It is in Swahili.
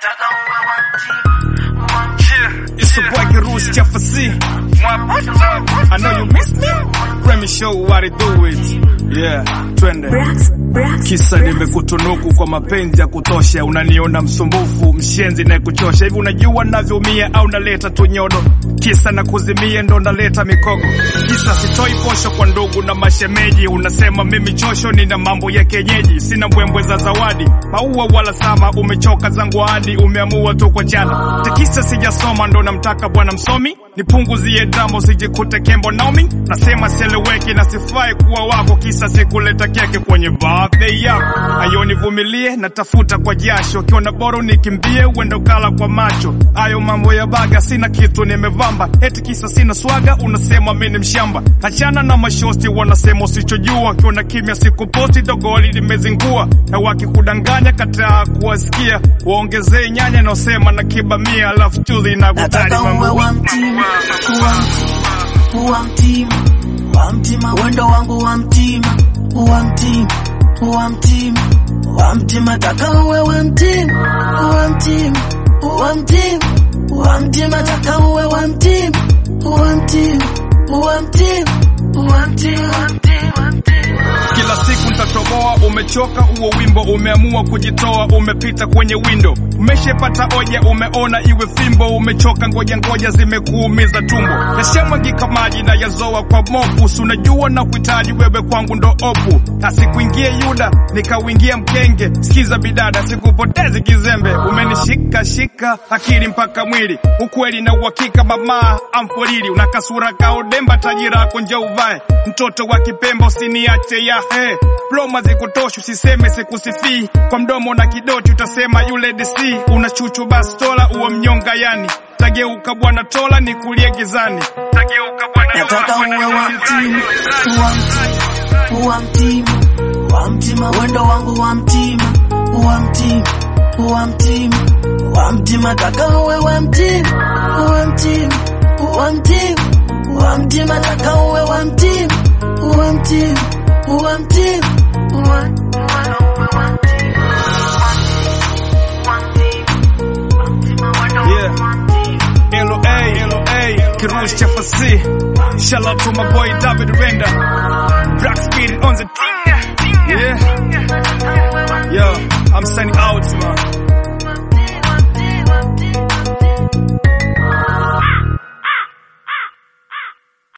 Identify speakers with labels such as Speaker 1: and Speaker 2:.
Speaker 1: It's your boy Kirush Chafasi. I know you miss me. Let me show you what I do it. Yeah, twende.
Speaker 2: Brax, Brax,
Speaker 1: Kisa nimekutunuku kwa mapenzi ya kutosha, unaniona msumbufu, mshenzi na kuchosha. Hivi unajua navyoumia au naleta tu nyodo? Kisa na kuzimia ndo naleta mikogo. Kisa sitoi posho kwa ndugu na mashemeji, unasema mimi chosho, nina mambo ya kienyeji, sina mbwembwe za zawadi, maua wala sama. Umechoka zangu hadi umeamua tu kwa jana. Tekisa sijasoma ndo namtaka bwana msomi, nipunguzie dambo sijikute kembo naomi. Nasema sieleweki na sifai kuwa wako, kisa sikuleta keke kwenye birthday yako. Ayo nivumilie, natafuta kwa jasho, kiona bora unikimbie, uende kala kwa macho. Ayo mambo ya baga, sina kitu nimevamba, eti kisa sina swaga, unasema mimi ni mshamba. Achana na mashosti, wanasema usichojua, kiona kimya sikuposti, dogoli limezingua, na wakikudanganya kataa kuwasikia, waongezee nyanya naosema na kibamia, alafu chuli na kutari
Speaker 3: Nataka uwe
Speaker 1: mambo
Speaker 3: wa mtima, wa mtima, wa mtima, wa mtima, wendo wangu wa mtima, wa mtima, wa mtima, wa mtima, taka uwe wa mtima, wa mtima, wa mtima, wa mtima, taka uwe wa mtima, wa mtima, wa mtima, wa mtima, wa mtima, wa mtima.
Speaker 1: Kila siku nitatoboa, umechoka huo wimbo, umeamua kujitoa, umepita kwenye windo, umeshepata oja, umeona iwe fimbo, umechoka ngoja ngoja, zimekuumiza tumbo, yashamwagika maji na yazoa kwa mopu, si unajua na kuhitaji wewe kwangu ndo opu, asikuingie Yuda nikauingia mkenge, sikiza bidada, sikupotezi kizembe, umenishika shika akili mpaka mwili, ukweli na uhakika, mama amforili, una kasura kaodemba, tajira yako nje uvae, mtoto wa kipemba usiniache ya he ploma zikutosha, usiseme sikusifii, kwa mdomo na kidoti utasema yule DC, una chuchu bastola uwe mnyonga yani, tageuka bwana tola nikulie gizani, tageuka bwana
Speaker 3: Nataka uwe wa mtima, wa mtima, wa mtima, wa mtima, wendo wangu wa mtima, wa mtima, wa mtima, wa mtima, taka uwe wa mtima, wa mtima, wa mtima, wa mtima, taka uwe wa mtima, wa mtima, wa mtima, wa
Speaker 1: Yeah. LOA, LOA, Kirush Chafasi. Shout out to my boy David Render. Black Spirit on the team. Yeah. Yo, I'm signing out, man.